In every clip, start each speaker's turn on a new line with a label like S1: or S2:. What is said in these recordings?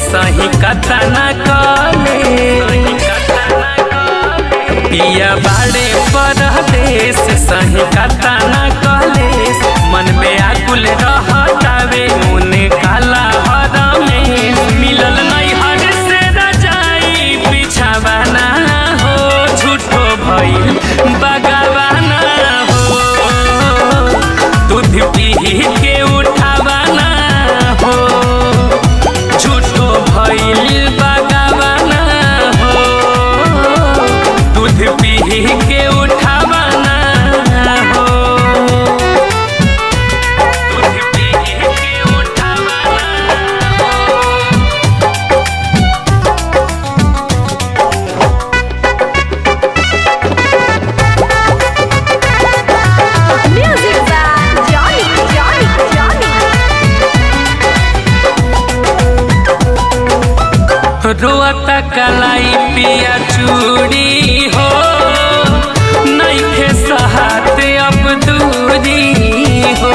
S1: सही कथा न कले पिया बाड़े परदेश सही कथा न कले मन में आकुल रहतावे मुने काला हर में मिलल नहीं हर से रजाई बिछावाना हो झूठो भइल बगावाना हो दूध पी के उठावाना हो झूठो भइल बगावाना हो दूध पी के उठावाना हो दूध पी के उठावाना हो
S2: Music by Johnny, Johnny, Johnny.
S1: रोता कलाई पिया चूड़ी हो नइखे सहाते अब दूरी हो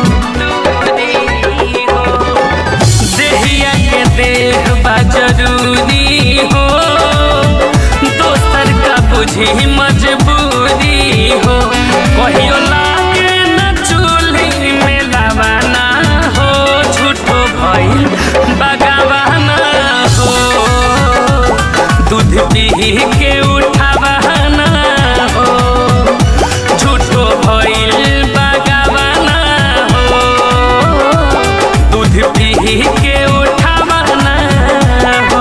S1: देहिया के देह बा जरूरी हो दोसर का बुझी मजबूरी हो कहियो लागे न चूल्ही में लावाना हो झूठो भइल बगावाना हो दूध पी के उठावाना हो झूठो भइल बगावाना हो दूध पी के उठावाना हो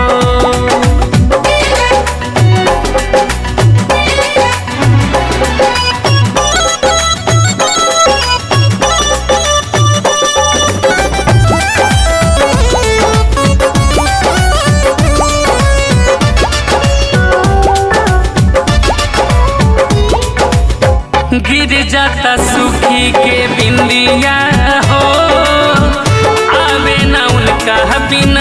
S1: गिर जाता सुखी के बिंदिया हो आवे ना उनका बिन